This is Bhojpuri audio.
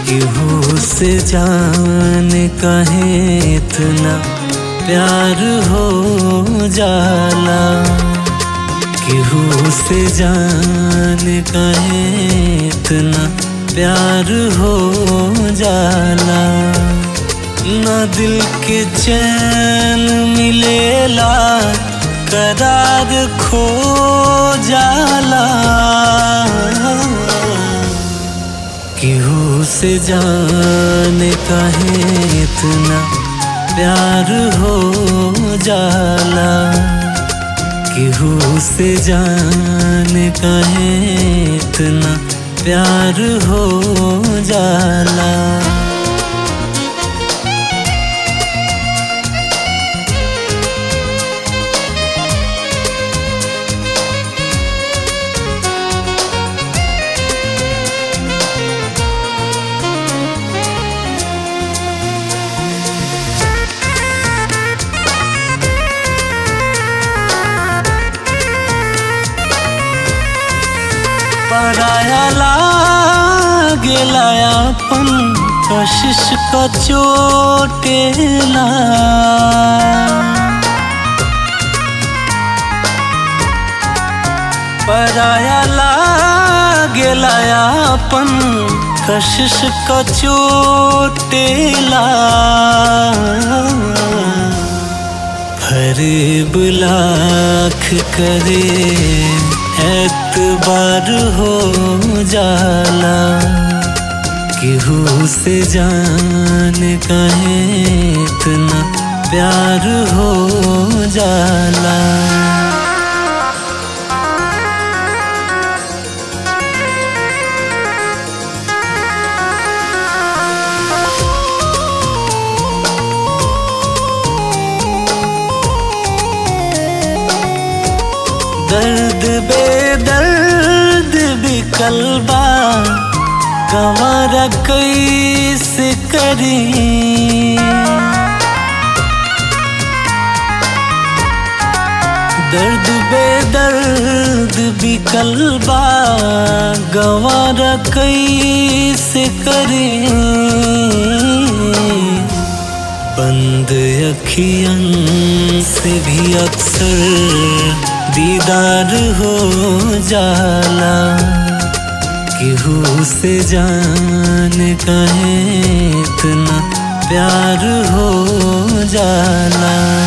केहू से जान कहे इतना प्यार हो जाला केहू से जान कहे इतना प्यार हो जाला न दिल के चैन मिलेला करार खो जाला केहू से जान कहे इतना प्यार हो जाला केहू से जान कहे इतना प्यार हो जाला पराया लागेला अपन कशिश क चोटेला पराया लागेला अपन कशिश क चोटेला फरेब लाख करे एतबार हो जाला केहू से जान कहे इतना प्यार हो जाला दर्द बेदर्द भी कलबा गंवारा कैसे करी दर्द बेदर्द भी कलबा गंवारा कैसे करी बंद अखियन से भी अक्सर दीदार हो जाला केहू से जान कहे इतना प्यार हो जाला